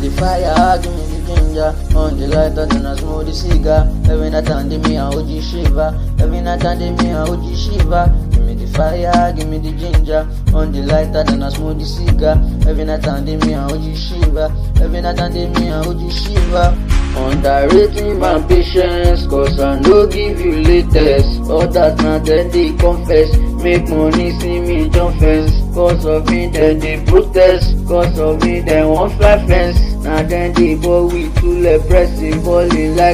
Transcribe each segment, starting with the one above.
the fire, give me the ginger. On the lighter, then I smoke the cigar. Every night and day, me a OG shiver. Every night and day, me a OG shiver. Give me the fire, give me the ginger. On the lighter, then I smoke the cigar. Every night and day, me a OG shiver. Every night and day, me a OG shiver. Underrating my patience, cause I no give you latest. All that na then they confess. Make money, see me jump fence. Cause of me, then they protest. Cause of me, then one fly fence. Now then they go with two pressing, balling like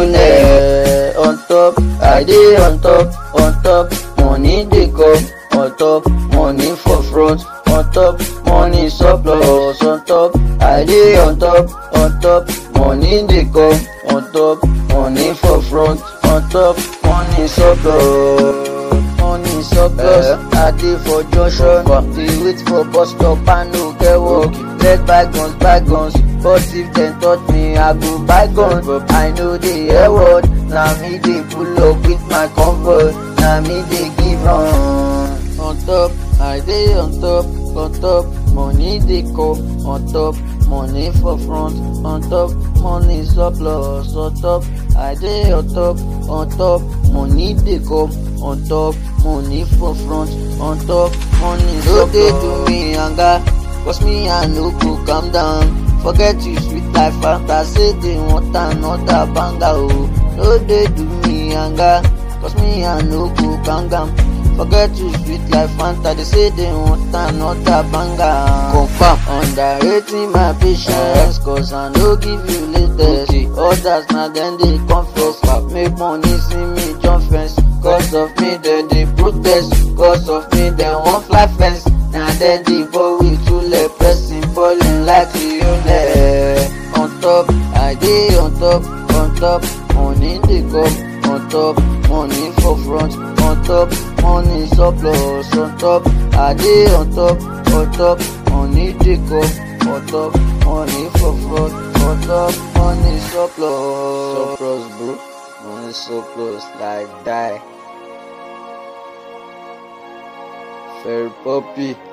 Lionel. On top, I dey on top, on top. Money they come, on top. Money for front, on top. Money surplus, on top. I dey on top, on top. Money they come, on top. Money for front, on top. Money surplus. Money surplus, I dey for junction, dey wait for bus stop and no get work. Let bygones bygones, but if dem touch me, I go buy gun. I know the hear word, na me dey pull up with my convoy, na me dey give run. On top, I dey on top, on top, money dey come, on top, money for front, on top, money surplus, on top, I dey on top, on top, money dey come, on top, money for front, on top, money surplus. No dey do me yanga, cause me I no go calm down. Forget you sweet life fanta, say they want another banger oh. No dey do me yanga, cause me I no go calm down. Forget you sweet life fanta, they say they want another banger. Confirm, underrating my patience, cause I no give you latest. Others na then they confess, make money see me jump fence. Cause of me then they protest, cause of me then one fly fence. Now then they go with two leg pressing, falling like Lionel. On top, I dey on top, on top, money they come, on top, money for front, on top, money surplus, on top, I dey on top, on top, money they come, on top, money for front, on top, money surplus. Surplus, bro. Money surplus, like die. Fair puppy.